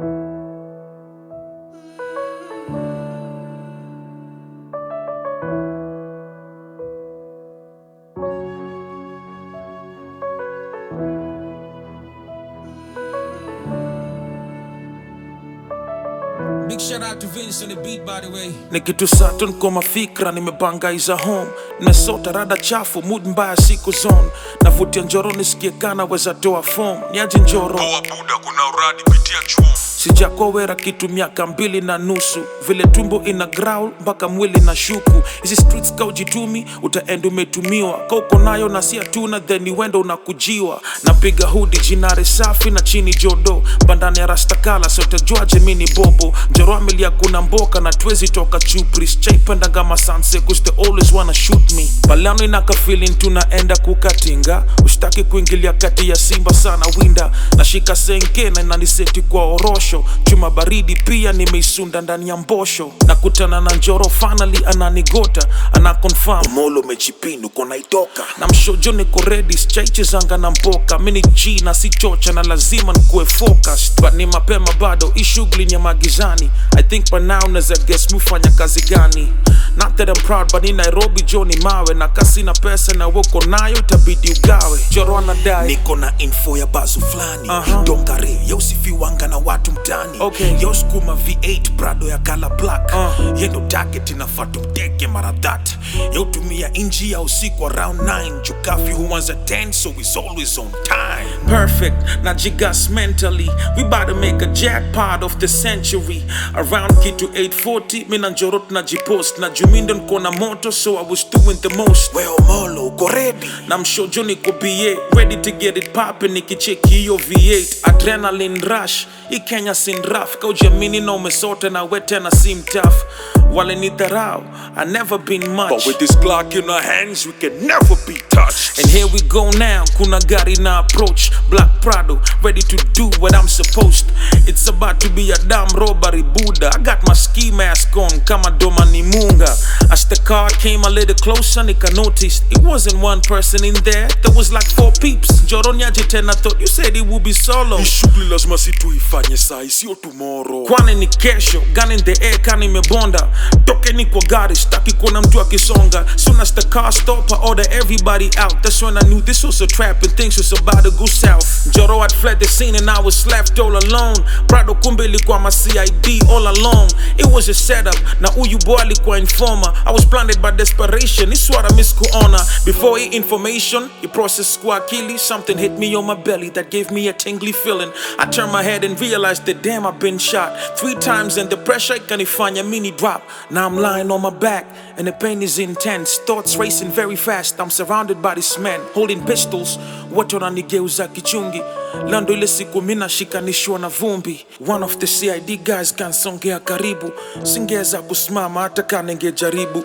Big shout out to Vince on the beat, by the way. ni kitu saturn kwa mafikra nimebangaiza home nimesota rada chafu mood mbaya siku zone navutia njoro nisikie kana weza toa form niaje njoro Toa buda, kuna uradi pitia chuo. sijakowera kitu miaka mbili na nusu vile tumbo ina growl mpaka mwili na shuku hizi streets kaujitumi utaenda umetumiwa kauko nayo na si hatuna then uenda unakujiwa napiga hudi jinare safi na chini jodo bandani ya rastakala sotajuaje mini bobo njoroamilia kuna mboka na twezi toka chupris chaipendaga masanse cause they always wanna shoot me balano inaka feeling tunaenda kukatinga ushtaki kuingilia kati ya simba sana winda nashika senke na inaniseti kwa orosho chuma baridi pia nimeisunda ndani ya mbosho nakutana na njoro finally ananigota ana confirm molo mejipindu konaitoka na mshojo niko ready chaichezanga na mboka mini g na si chocha na lazima nikuwe focused but ni mapema bado hii shughuli ni ya magizani i think by now naweza guess mufanya kazi gani not that I'm proud but in Nairobi jo ni mawe na kasi na pesa na woko nayo itabidi ugawe joro anadai niko na info ya bazu fulani Aha. dongare yausifiwanga na watu mtani Okay. yausukuma v8 prado ya kala black Uh. yendo target inafaa tumteke mara that yautumia inji ya usiku around 9 jukafi huanza 10 so is always on time perfect na jigas mentally we about to make a jackpot of the century around kitu 840 mina njoro tunajipost na jumindo nko na moto so i was doing the most weo molo uko ready na mshojo niko ba ready to get it poppin nikicheki hiyo v8 adrenaline rush hii kenya sin raf kaujamini na umesota na we tena sim tough wale ni dharau i never been much but with this glock in our hands we can never be touched And here we go now, kuna gari na approach Black Prado, ready to do what I'm supposed It's about to be a damn robbery Buddha I got my ski mask on, kama doma ni munga As the car came a little closer, nika noticed It wasn't one person in there, there was like four peeps Joronyaje tena thought you said it would be solo hii shughuli lazima si tuifanye sai sio tomorrow kwani ni kesho gun in the air kani imebonda tokeni kwa gari staki kuona mtu akisonga soon as the car stop I order everybody out that's when I knew this was a trap and things was about to go south Joro had fled the scene and I was left all alone Prado kumbe ilikuwa ma CID all along it was a setup na huyu boy alikuwa informer I was blinded by desperation it's what I miss kuona before he information he processed kwa akili something hit me on my belly that gave me a tingly feeling I turned my head and realized that damn I've been shot three times and the pressure ikanifanya mini drop now I'm lying on my back and the pain is intense thoughts racing very fast I'm surrounded by these men holding pistols watu wananigeuza kichungi lando ile siku mina shikanishwa na vumbi one of the CID guys kansongea karibu singeweza kusimama hata kana ningejaribu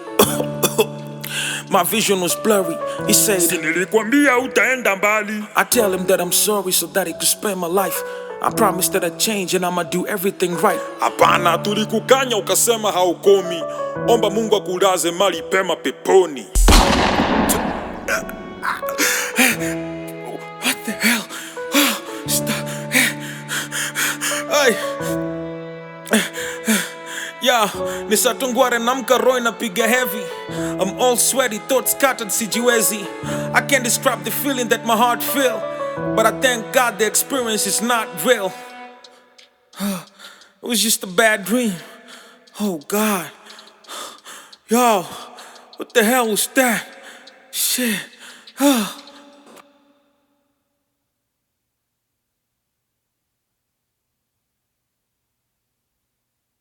My vision was blurry. He said, Nilikwambia utaenda mbali. I tell him that I'm sorry so that he could spare my life. I promise that I'd change and I'ma do everything right. Hapana, tulikukanya ukasema haukomi. Omba Mungu akulaze mali pema peponi. What the hell? Stop. Ay. Yeah, nisatungware namka roho inapiga heavy. I'm all sweaty, thoughts scattered sijiwezi. I can't describe the feeling that my heart feel, but I thank God the experience is not real. It was just a bad dream. Oh God. Yo, what the hell was that? Shit.